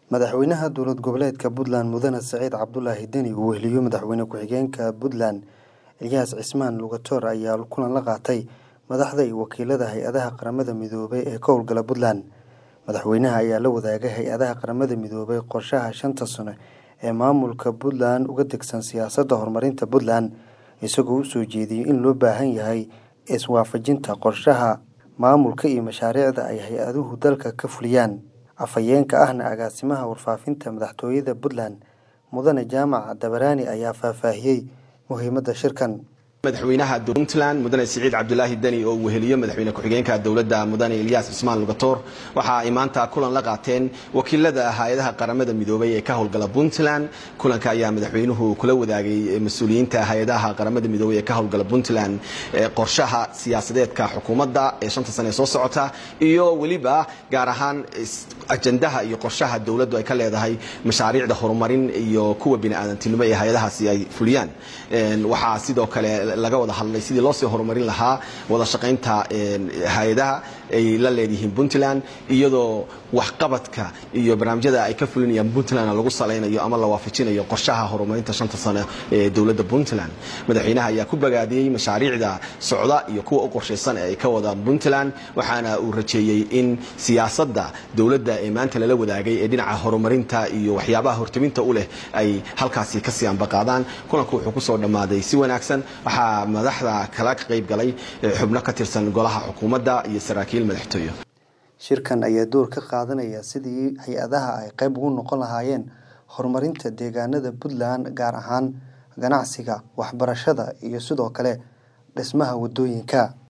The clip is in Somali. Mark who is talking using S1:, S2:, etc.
S1: madaxweynaha dowlad goboleedka puntland mudane saciid cabdulaahi deni uu weheliyo madaxweyne ku-xigeenka puntland elyaas cismaan lugatoor ayaa kulan la qaatay madaxda iyo wakiilada hay-adaha qaramada midoobay ee ka howlgala puntland madaxweynaha ayaa la wadaagay hay-adaha qaramada midoobay qorshaha shanta sano ee maamulka puntland uga degsan siyaasadda horumarinta puntland isagoo u soo jeediyey in loo baahan yahay iswaafajinta qorshaha maamulka iyo mashaariicda ay hay-aduhu dalka ka fuliyaan afhayeenka ahna agaasimaha warfaafinta madaxtooyada puntland mudane jaamac dabaraani ayaa faahfaahiyey muhiimadda shirkan
S2: madaxweynaha puntland mudane siciid cabdulaahi deni oo uu weheliyo madaxweyne ku-xigeenka dowladda mudane elyaas cismaan lugatoor waxa ay maanta kulan la qaateen wakiilada hay-adaha qaramada midoobay ee ka howlgala puntland kulanka ayaa madaxweynuhu kula wadaagay mas-uuliyiinta hay-adaha qaramada midoobay ee ka howlgala puntland qorshaha siyaasadeedka xukuumadda ee shanta sane ee soo socota iyo weliba gaar ahaan ajandaha iyo qorshaha dowladdu ay ka leedahay mashaariicda horumarin iyo kuwa biniaadantinimo ee hay-adahaasi ay fuliyaan waxaa sidoo kale laga wada hadlay sidii loo sii horumarin lahaa wada shaqaynta hay-adaha ay la leedihiin puntland iyadoo waxqabadka iyo barnaamijyada ay ka fulinayaan puntland lagu salaynayo ama la waafajinayo qorshaha horumarinta shanta sano ee dowladda puntland madaxweynaha ayaa ku bagaadiyey mashaariicda socda iyo kuwa u qorshaysan ee ay ka wadaan puntland waxaana uu rajeeyey in siyaasadda dowladda ee maanta lala wadaagay ee dhinaca horumarinta iyo waxyaabaha hortaminta u leh ay halkaasi kasii ambaqaadaan kulanku wuxuu kusoo dhammaaday si wanaagsan waxaa madaxda kala qayb galay xubno ka tirsan golaha xukuumadda iyo saraakiil madaxtooye
S1: shirkan ayaa door ka qaadanaya sidii hay-adaha ay qayb ugu noqon lahaayeen horumarinta deegaanada puntland gaar ahaan ganacsiga waxbarashada iyo sidoo kale dhismaha waddooyinka